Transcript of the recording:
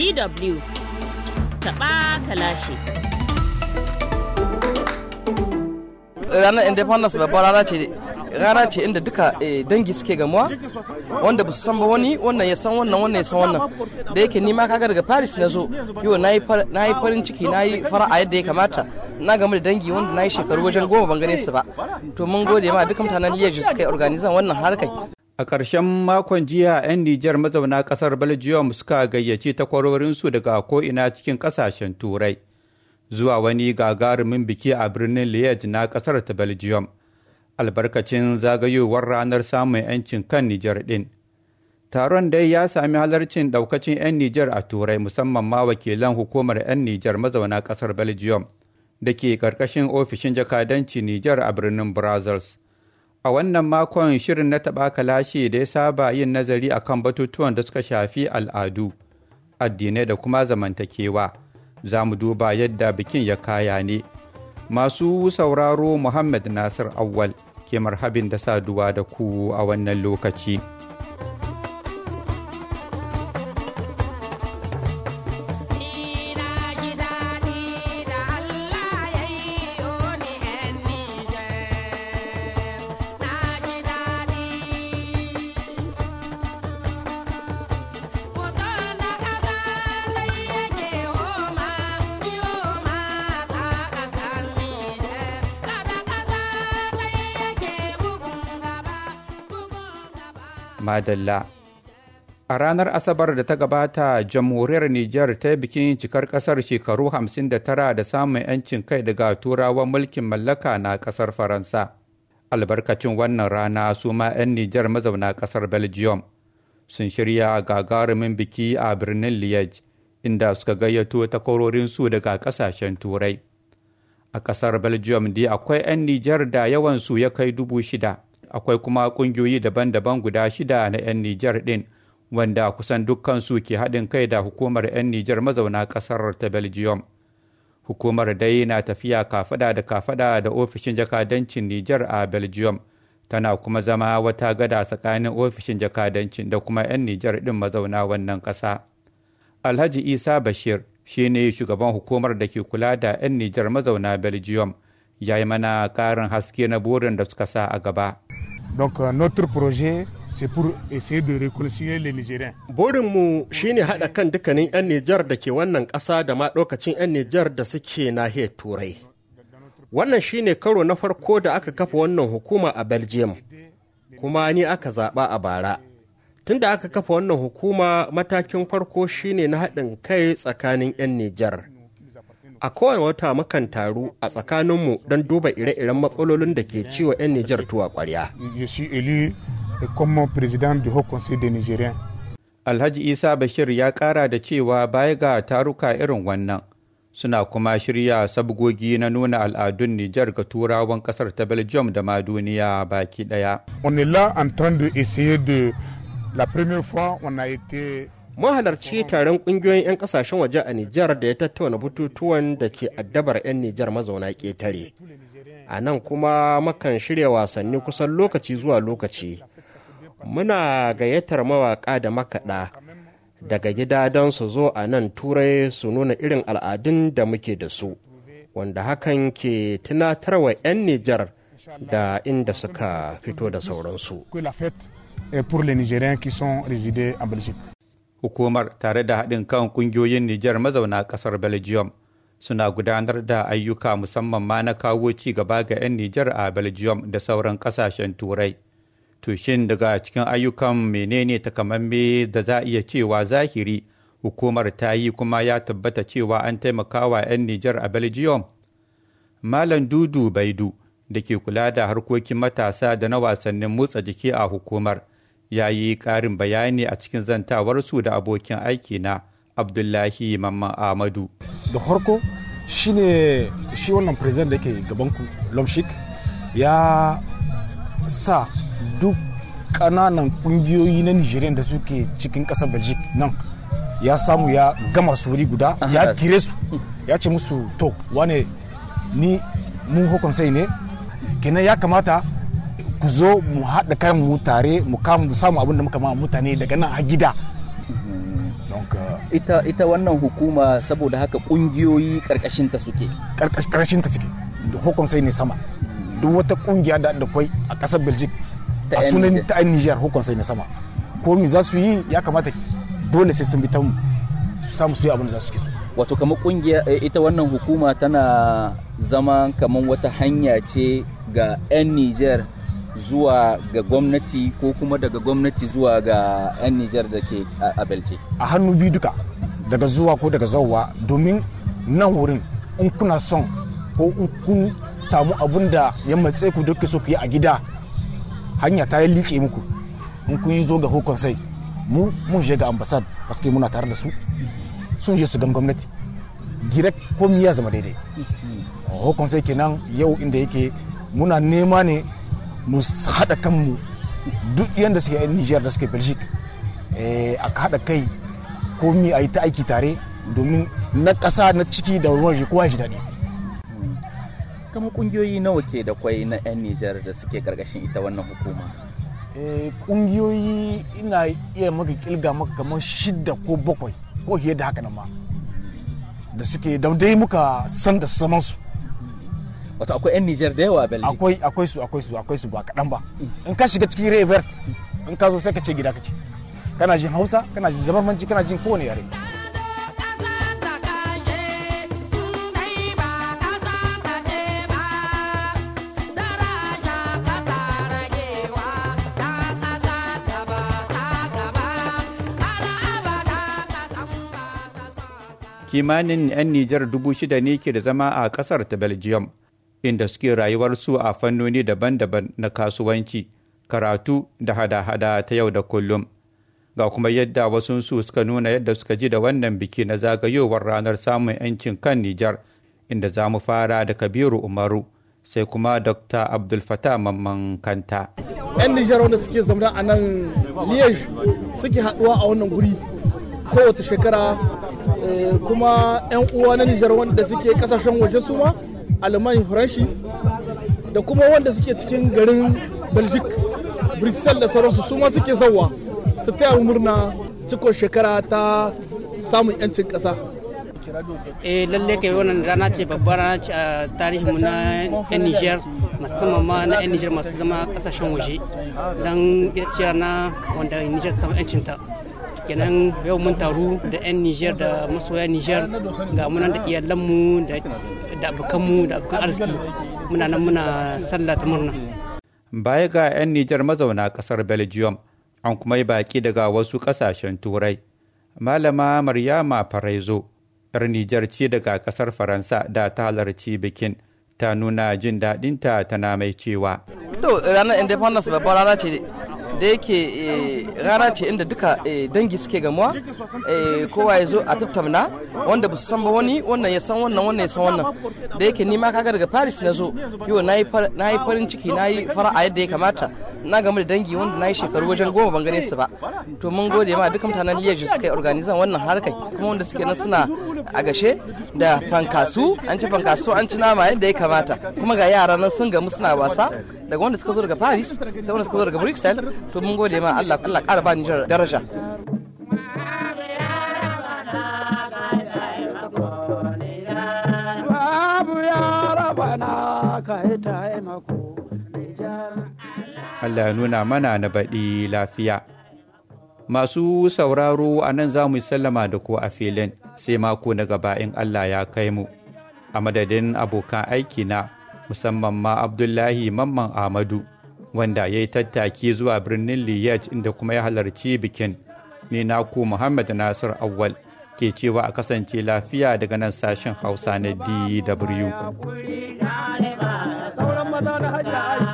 DW taɓa kalashi. ranar independence babbar rana ce rana ce inda duka dangi suke gamuwa wanda ba su san ba wani wannan ya san wannan wannan ya san wannan da yake nima kaga daga paris na zo yau na yi farin ciki na yi fara'a yadda ya kamata na gamu da dangi wanda na yi shekaru wajen goma ban gane su ba to mun gode ma dukkan mutanen liyaji suka yi organizan wannan harkai A ƙarshen makon jiya 'yan Nijar mazauna ƙasar Belgium suka gayyaci takwarorinsu daga ko'ina cikin ƙasashen Turai. zuwa wani gagarumin biki a birnin Liège na ƙasar ta Belgium, albarkacin zagayowar ranar samun 'yancin kan Nijar ɗin. Taron dai ya sami halarcin ɗaukacin 'yan Nijar a Turai musamman ma wakilan hukumar 'yan Nijar mazauna ƙasar Belgium da ke ƙarƙashin ofishin jakadanci Nijar a birnin Brussels. A wannan makon shirin na taɓa kalashi da ya saba yin nazari akan batutuwan da suka shafi al'adu, addinai da kuma zamantakewa. za mu duba yadda bikin ya kaya ne. Masu sauraro Muhammad Nasir Awwal ke marhabin da saduwa da ku a wannan lokaci. Madalla. A ranar Asabar da ta gabata, jamhuriyar Nijar ta yi bikin cikar ƙasar shekaru 59 da samun 'yancin kai daga turawan mulkin mallaka na ƙasar Faransa. Albarkacin wannan rana su ma 'yan Nijar mazauna ƙasar Belgium sun shirya gagarumin biki a birnin Liège, inda suka gayyato takwarorinsu daga ƙasashen Turai. A ƙasar Belgium dai akwai 'yan Nijar da yawansu ya kai dubu shida. akwai kuma ƙungiyoyi daban-daban guda shida na 'yan Nijar ɗin wanda kusan dukkansu ke haɗin kai da hukumar 'yan Nijar mazauna ƙasar ta Belgium. Hukumar dai na tafiya kafada da kafada da ofishin jakadancin Nijar a Belgium, tana kuma zama wata gada tsakanin ofishin jakadancin da kuma 'yan Nijar ɗin mazauna wannan ƙasa. Alhaji Isa Bashir shi ne shugaban hukumar da ke kula da 'yan Nijar mazauna Belgium, ya yi mana ƙarin haske na burin da suka sa a gaba. Donc euh, notre projet c'est pour essayer de réconcilier les Nigériens. Burinmu shine haɗa kan dukkanin 'yan Nijar da ke wannan ƙasa da ma ɗaukacin 'yan Nijar da suke nahiyar Turai. Wannan shine karo na farko da aka kafa wannan hukuma a Belgium, kuma ni aka zaɓa a bara. Tunda aka kafa wannan hukuma matakin farko shine na haɗin kai tsakanin 'yan Nijar. a kowane wata mukan taru a tsakaninmu don duba ire-iren matsalolin da ke ciwo 'yan Nijar tuwa ƙwarya. Je suis élu comme président du Haut Conseil des Nigériens. Alhaji Isa Bashir ya ƙara da cewa baya ga taruka irin wannan suna kuma shirya sabgogi na nuna al'adun Nijar ga turawan ƙasar ta Belgium da ma duniya baki ɗaya. On est là en train de essayer de la première fois on a été mun halarci taron kungiyoyin 'yan kasashen waje a Nijar da ya tattauna bututuwan da ke addabar 'yan Nijar mazauna ƙetare. A nan kuma makan shirya wasanni kusan lokaci zuwa lokaci. Muna gayyatar mawaƙa da makaɗa daga gida don su zo a nan turai su nuna irin al'adun da muke da su, wanda hakan ke tunatarwa 'yan Nijar da inda suka fito da sauransu. pour les Nigériens qui sont résidés en Belgique. hukumar tare da haɗin kan ƙungiyoyin Nijar mazauna ƙasar Belgium suna gudanar da ayyuka musamman ma na kawo ci gaba ga 'yan Nijar a Belgium da sauran ƙasashen Turai. To shin daga cikin ayyukan menene takamamme da za a iya cewa zahiri hukumar ta yi kuma ya tabbata cewa an taimakawa 'yan Nijar a Belgium? Malam Dudu Baidu da ke kula da harkokin matasa da na wasannin motsa jiki a hukumar. ya yi ƙarin bayani a cikin zantawarsu da abokin aiki na abdullahi mamman ahmadu da farko shine shi wannan president da ke gabanku lomshik ya sa duk ƙananan ƙungiyoyi na nigerian da suke cikin ƙasar belgique nan ya samu ya gama su wuri guda ya kire su ya ce musu to wane ni mun hukun sai ne kenan ya kamata ku zo mu haɗa kan mu tare mu kama mu samu abin da muka ma mutane daga nan a gida donc ita ita wannan hukuma saboda haka kungiyoyi karkashin ta suke karkashin ta suke hukum sai ne sama duk wata kungiya da da kwai a kasar belgium Ta a 'yan sunan Niger. ta 'yan niger hukum sai ne sama ko mi za su yi ya kamata dole sai sun bi ta mu su samu su yi abin da za su ke so wato kamar kungiya eh, ita wannan hukuma tana zama kamar wata hanya ce ga 'yan Nijar zuwa ga gwamnati ko kuma daga gwamnati zuwa ga 'yan Nijar da ke a a Belgium. a hannu biyu duka daga zuwa ko daga zauwa domin nan wurin in kuna son ko in kun samu abun da ya matse ku duka so ku yi a gida hanya ta yi liƙe muku in kun yi zo ga hukun sai mu mun je ga ambassad paske muna tare da su sun je su gan gwamnati direct komi ya zama daidai hukun sai kenan yau inda yake muna nema ne mu haɗa kanmu duk yadda suke yan Nijar da suke Belgique eh, a haɗa kai komi a yi ta aiki tare domin na ƙasa na ciki da ruwan shi kowa ya ji daɗi Kamar kungiyoyi nawa ke da kwai na 'yan Nijar da suke karkashin ita wannan hukuma. Eh, ƙungiyoyi ina iya maka kilga maka kamar shidda ko bakwai ko fiye da haka nan ma da suke da dai muka san da su zaman su Wato akwai 'yan Nijar da yawa a Belgium. akwai akwai su akwai su akwai su ba kaɗan ba in ka shiga cikin revert in ka zo sai ka ce gida ka ce kana jin hausa kana jin zamanci kana jin kowane yare kimanin 'yan Nijar dubu shida ne ke da zama a ƙasar ta Belgium, inda suke rayuwarsu a fannoni daban-daban na kasuwanci, karatu da hada-hada ta yau da kullum. Ga kuma yadda wasunsu suka nuna yadda suka ji da wannan biki na zagayowar ranar samun 'yancin kan Nijar, inda za mu fara da Kabiru Umaru, sai kuma Dr. Abdul Fattah Mamman Kanta. 'yan Nijar wanda suke zaune a nan Liège suke haɗuwa a wannan guri kowace shekara eh, kuma 'yan uwa na Nijar wanda suke kasashen waje su ma Alman Faranshi da kuma wanda suke cikin garin Belgique Bruxelles da sauransu su ma suke zauwa su taya mu murna cikon shekara ta samun 'yancin ƙasa. eh lalle kai wannan rana ce babbar rana ce a tarihinmu na yan Niger musamman ma na yan Niger masu zama kasashen waje don ce rana wanda Niger ta samu yancinta kenan yau mun taru da yan Niger da masoya Niger ga munan da iyalanmu da da abokanmu da abokan arziki muna nan muna sallah ta murna Baya ga 'yan Nijar mazauna ƙasar Belgium, an kuma yi baƙi daga wasu ƙasashen Turai. Malama Maryama Faraizo, 'yar Nijar ce daga ƙasar Faransa da ta halarci bikin, ta nuna jin daɗinta tana mai cewa. to ranar independence babbar rana ce da yake eh, rana ce inda duka eh, dangi suke gamuwa eh, kowa ya zo a tattauna wanda ba su san ba wani wannan ya san wannan wannan ya san wannan da yake nima kaga daga paris na zo yau na yi farin ciki na yi fara'a yadda ya kamata na gamu da dangi wanda na yi shekaru wajen goma ban gane su ba to mun gode ma duka mutanen liyaji suka yi organizan wannan harkai kuma wanda suke nan suna a gashe da fankasu an ci fankasu an ci nama yadda ya kamata kuma ga yara nan sun gamu suna wasa daga wanda suka zo daga paris sai wanda suka zo daga bruxelles to mun gode ma allah allah ƙara ba nijar daraja Allah ya nuna mana na baɗi lafiya. Masu sauraro a nan za mu yi sallama da ku a filin sai mako na gaba in Allah ya kai mu. A madadin abokan aiki na musamman ma Abdullahi Mamman Ahmadu wanda ya yi tattaki zuwa birnin Liège inda kuma ya halarci bikin. Ni naku Muhammad Nasir Awwal ke cewa a kasance lafiya daga nan sashen Hausa na DW. Sauran maza da hajji